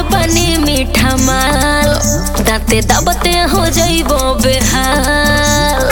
बनी मीठा माल दाते दबते हो जइबो बेहाल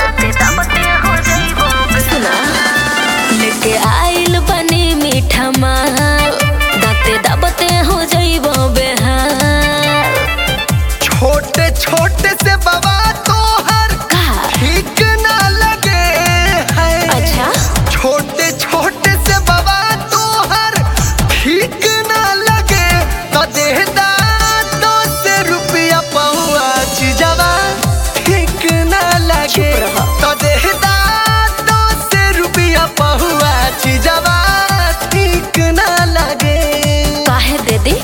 सुना लेके आइल बनी मीठा माल दाते दबते हो जइबो बेहाल छोटे छोटे से बाबा तोहर का ठीक ना लगे है अच्छा छोटे छोटे से बाबा तोहर ठीक ना लगे तो देहदा दो से रुपया पहुआ चीजवा ठीक ना लगे चुप रहो। तो देहदा दो से रुपया पहुआ चीजवा ठीक ना लगे काहे दे दी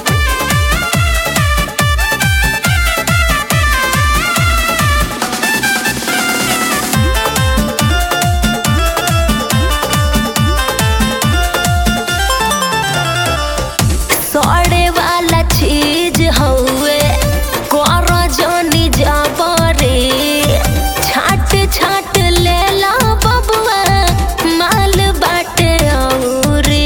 सड़े वाला चीज हउए कर जनी जबरे छाट छाट लेला बबुआ माल बाटे औरे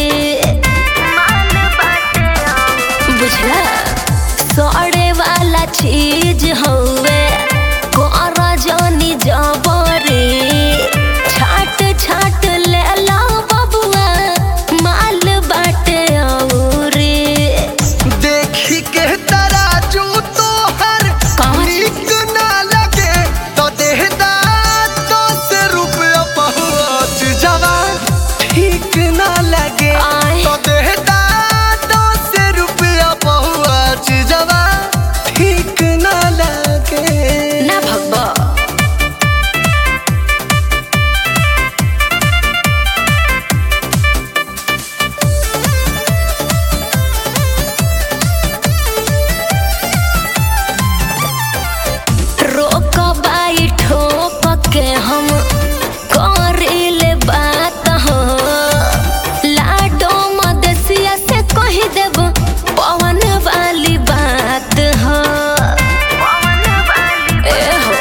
बुझला सड़े वाला चीज हउए कर जनी जबरे छाट छाट लेला बबुआ माल बाटे औरे देखी के तराजू तोहर कहाँ नीक ना लगे तो देहदा दस रुपया पहुँच जवा ठीक ना लगे आय। तो देहदा दस रुपया पहुँच जवा ठीक ना लगे ना भगवा रोक बाई ठोक के हम करिले बात हो लाडो मदेसिया से कह देब पवन वाली बात हो ए हो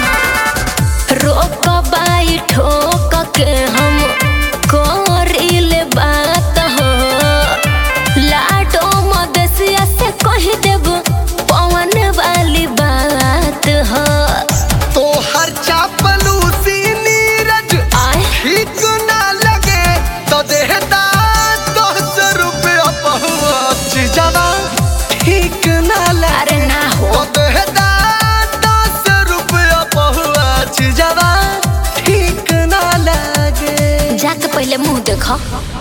रोक बाई ठोक के हम करिले बात हो लाडो मदेसिया से कह देब पवन वाली बात हो तोहर चापलूसी नीरज आय ठीक ना लगे तो देहदा दस रुपया पहुँच जवा ठीक ना लगे अरे ना हो तो देहदा दस रुपया पहुँच जवा ठीक ना लगे जाके पहले मुंह देखो